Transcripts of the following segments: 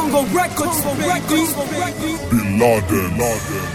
Tongo Records, baby. Bin Laden. Laden.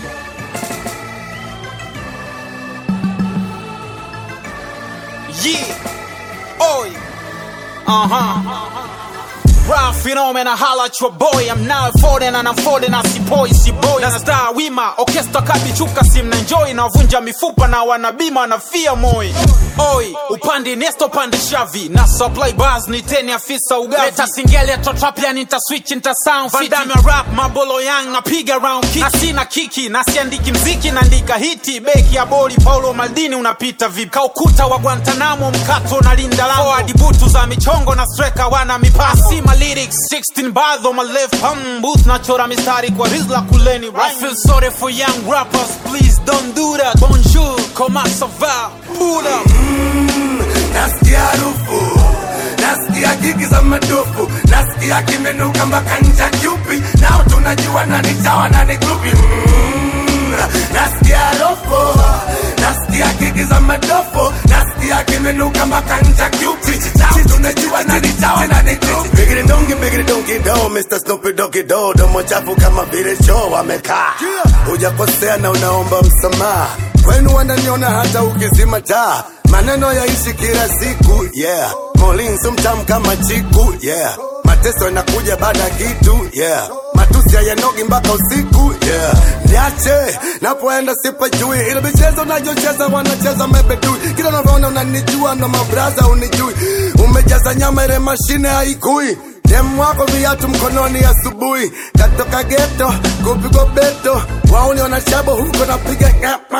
Yeah. Oi. Uh huh. Rap phenomena, holla at your boy. I'm now folding and I'm folding as boy, si boy. Na star wima, orchestra kabichuka sim na enjoy na vunja mifupa na wanabima na fia moi. Oi, upande nesto pande shavi na supply bars ni teni afisa ugavi. Leta singeli to trap ya nita switch nita sound fit. Vandame rap mabolo yang na piga round kick. Na sina kiki na siandiki mziki naandika hiti. Beki ya boli Paulo Maldini unapita vipi? Kaukuta wa Guantanamo mkato na linda lango. Forward butu za michongo na striker wana mipasi. See my lyrics 16 bars on my left palm. Booth nachora mistari kwa rizla kuleni. I feel sorry for young rappers, please don't do that. Bonjour, comment ça va? Pull up. nasikia harufu nasikia gigi za madufu nasikia kimenuka mpaka ncha kyupi nao tunajua nani chawa nani grupi mm, nasikia harufu nasikia gigi za madufu nasikia kimenuka mpaka ncha kyupi nao tunajua nani chawa nani grupi bigiri dongi bigiri dongi do Mr. Snoopy Doggy Do domo chafu kama vile choo amekaa hujakosea na unaomba msamaha kwenu wananiona hata ukizima taa maneno yaishi kila siku yeah molinso mtamu kama chiku yeah mateso yanakuja baada ya kitu yeah matusi hayanogi mpaka usiku yeah niache napoenda sipajui ile michezo nayocheza wanacheza mebedui kila unavyoona unanijua na mabraza unijui umejaza nyama ile mashine haikui demu wako viatu mkononi asubuhi katoka geto kupigwa beto wauni wanashabo huko napiga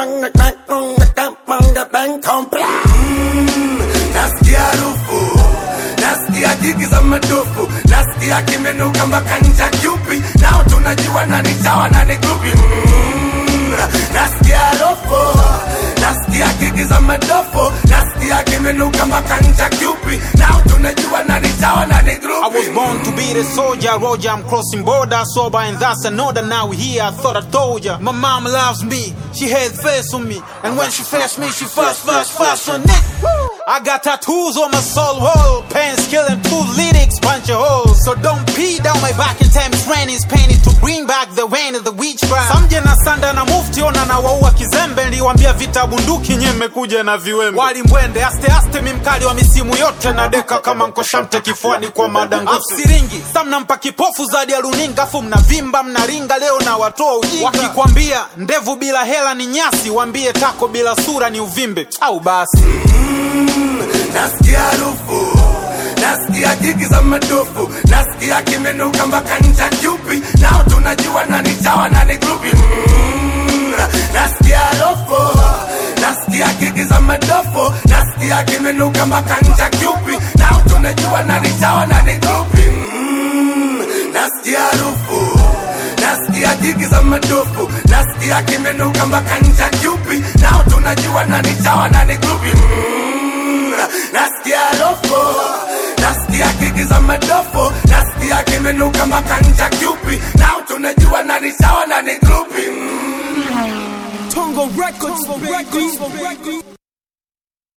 Mm, nasikia harufu nasikia jigi za madufu nasikia kimenuka mpaka ncha kyupi nao tunajua nani chawa nani grupi Mm, nasikia harufu nasikia gigi za madofu nasikia kimenuka mpaka ncha kyupi nao tunajua nani chawa nani I grupi was born to be the soldier, Roger. I'm crossing border, sober, and that's another. Now we here, I thought I told ya. My mom loves me, she had face on me, and when she fast me, she fast, fast, fast on it. I got tattoos on my soul wall, pants killing two lyrics, punch a hole. So don't pee down my back in time it's raining, it's painted to bring back the rain of the witch bride. Samje na sanda na mufti ona na waua kizembe, niliwambia vita bunduki nye mmekuja na viwembe. Wali mbwende, aste aste mimkali wa misimu yote na deka kama nkoshamte kifuani kwa madango. Siringi, sa mnampa kipofu zadi ya runinga, afu mnavimba mnaringa, leo na watoa ujinga. Wakikwambia ndevu bila hela ni nyasi, wambie tako bila sura ni uvimbe, au basi. nasikia harufu nasikia jigi za madufu nasikia kimenuka mpaka ncha kyupi nao tunajua nani chawa nani grupi Mm, nasikia harufu nasikia gigi za madufu nasikia kimenuka mpaka ncha kyupi nao tunajua nani chawa nani grupi Mm, nasikia harufu nasikia jigi za madufu nasikia kimenuka mpaka ncha kyupi nao tunajua nani chawa nani grupi Mm, nasikia harufu nasikia gigi za madofu nasikia kimenuka mpaka ncha kyupi nao tunajua nani sawa nani grupi mm. Tongo Records, baby.